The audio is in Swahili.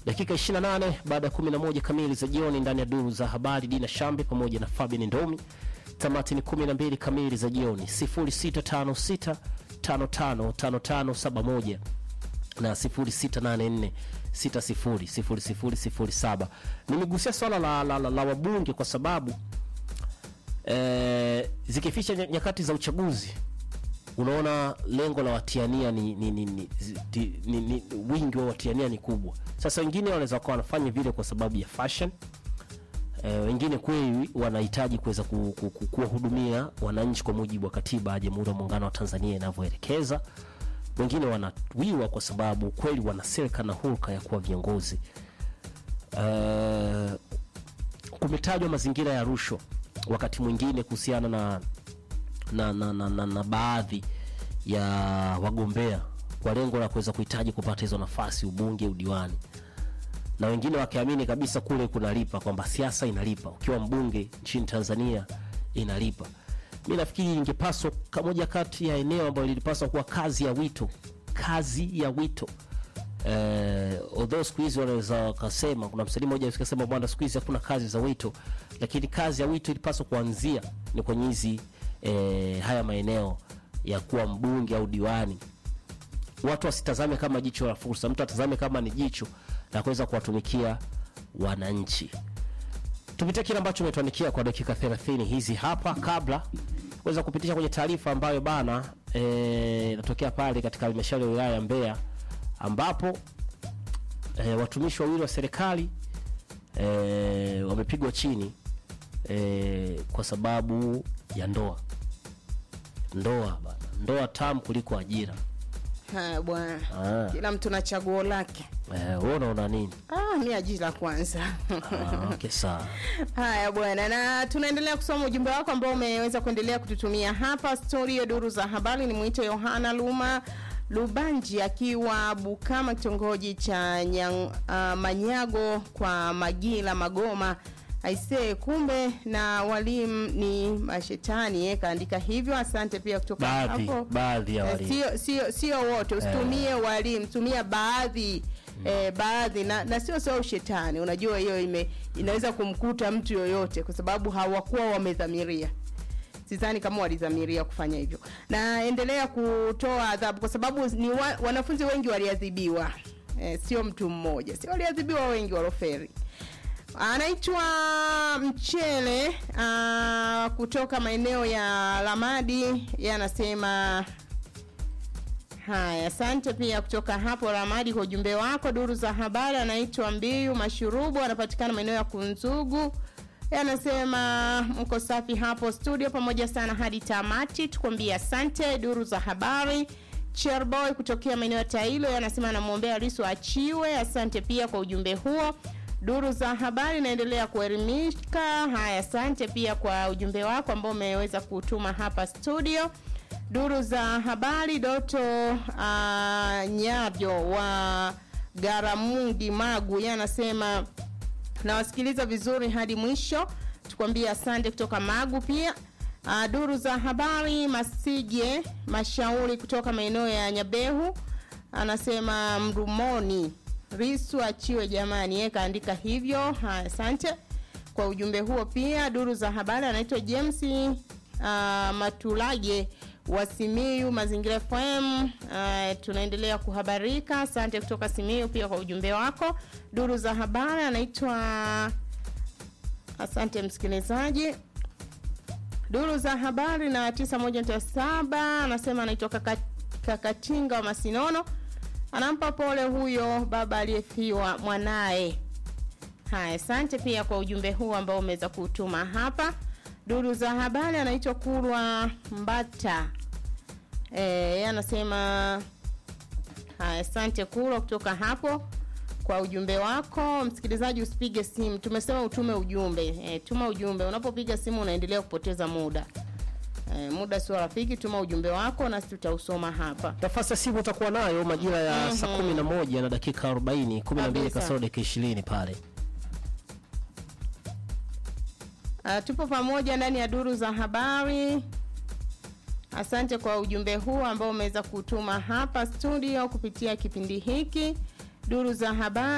Dakika 28 baada ya 11 kamili za jioni ndani ya duru za habari, Dina Shambi pamoja na Fabian Ndomi. Tamati ni 12 kamili za jioni, 0656 555571 na 0684 600007. Nimegusia swala la, la, la, la wabunge kwa sababu eh, zikificha nya- nyakati za uchaguzi unaona lengo la watiania ni, ni, ni, ni, ni, ni, ni wingi wa watiania ni kubwa. Sasa wengine wanaweza kuwa wanafanya vile kwa sababu ya fashion e, wengine kweli wanahitaji kuweza ku- ku- ku- kuwahudumia wananchi kwa mujibu wa katiba ya Jamhuri ya Muungano wa Tanzania inavyoelekeza. Wengine wanawiwa kwa sababu kweli wana silka na hulka ya kuwa viongozi. Uh, kumetajwa mazingira ya rushwa wakati mwingine kuhusiana na na, na, na, na, na baadhi ya wagombea kwa lengo la kuweza kuhitaji kupata hizo nafasi ubunge, udiwani, na wengine wakiamini kabisa kule kunalipa, kwamba siasa inalipa, ukiwa mbunge nchini Tanzania inalipa. Mi nafikiri ingepaswa ka- moja kati ya eneo ambayo lilipaswa kuwa kazi ya wito, kazi ya wito eh, although siku hizi wanaweza wakasema, kuna msanii mmoja akasema bwana, siku hizi hakuna kazi za wito, lakini kazi ya wito ilipaswa kuanzia ni kwenye hizi eh, haya maeneo ya kuwa mbunge au diwani. Watu wasitazame kama jicho la fursa, mtu atazame kama ni jicho la kuweza kuwatumikia wananchi. Tupitie kile ambacho umetuandikia kwa dakika 30 hizi hapa, kabla kuweza kupitisha kwenye taarifa ambayo bana eh, inatokea pale katika halmashauri ya wilaya ya Mbeya ambapo e, watumishi wawili wa serikali e, wamepigwa chini e, kwa sababu ya ndoa. Ndoa bana, ndoa tamu kuliko ajira. Haya bwana, Ah. kila mtu na chaguo lake. Eh, wewe unaona nini? Ah, mi ajira kwanza. Ah, okay, sawa. Haya bwana, na tunaendelea kusoma ujumbe wako ambao umeweza kuendelea kututumia hapa studio. Duru za habari ni mwito Yohana Luma Lubanji akiwa Bukama, kitongoji cha Nyang, uh, Manyago kwa Magila Magoma. Aisee, kumbe na walimu ni mashetani eh, kaandika hivyo. Asante pia kutoka Baadhi, hapo. baadhi ya Eh, walimu. sio sio sio wote, usitumie walimu, tumia baadhi eh, baadhi na, na sio sio ushetani. Unajua hiyo ime inaweza kumkuta mtu yoyote kwa sababu hawakuwa wamedhamiria. Sidhani kama walidhamiria kufanya hivyo. Na endelea kutoa adhabu kwa sababu ni wa, wanafunzi wengi waliadhibiwa. Eh, sio mtu mmoja. Sio waliadhibiwa wengi waloferi. Anaitwa Mchele uh, kutoka maeneo ya Lamadi. Yeye anasema Haya, asante pia kutoka hapo Ramadi kwa ujumbe wako. Duru za habari, anaitwa Mbiu Mashurubu, anapatikana maeneo ya Kunzugu. Yeye anasema mko safi hapo studio, pamoja sana hadi tamati, tukwambia asante. Duru za habari, Cherboy kutokea maeneo ya Tailo, yeye anasema anamwombea Lissu achiwe. Asante pia kwa ujumbe huo. Duru za habari inaendelea kuelimika. Haya, asante pia kwa ujumbe wako ambao umeweza kutuma hapa studio. Duru za habari Doto uh, Nyavyo wa Garamundi Magu, yeye anasema nawasikiliza vizuri hadi mwisho, tukwambie asante kutoka Magu pia. Uh, duru za habari Masije Mashauri kutoka maeneo ya Nyabehu anasema Mrumoni Risu achiwe jamani, yeye kaandika hivyo. Haya, asante kwa ujumbe huo pia. Duru za habari anaitwa James uh, Matulage wa Simiyu Mazingira FM. Uh, tunaendelea kuhabarika. Asante kutoka Simiyu pia kwa ujumbe wako. Duru za habari anaitwa asante msikilizaji. Duru za habari na 91.7 anasema anaitwa kaka, Kakatinga wa Masinono, anampa pole huyo baba aliyefiwa mwanaye. Haya, asante pia kwa ujumbe huu ambao umeweza kutuma hapa. Duru za habari anaitwa Kurwa Mbata. Eh, yeye anasema haya, asante Kurwa kutoka hapo kwa ujumbe wako. Msikilizaji, usipige simu, tumesema utume ujumbe. E, tuma ujumbe. Unapopiga simu unaendelea kupoteza muda. E, muda sio rafiki. Tuma ujumbe wako nasi tutausoma hapa. Nafasi ya simu utakuwa nayo majira ya saa 11 na dakika 40, 12 Kabisa. kasoro dakika 20 pale. Uh, tupo pamoja ndani ya duru za habari. Asante kwa ujumbe huu ambao umeweza kutuma hapa studio kupitia kipindi hiki duru za habari.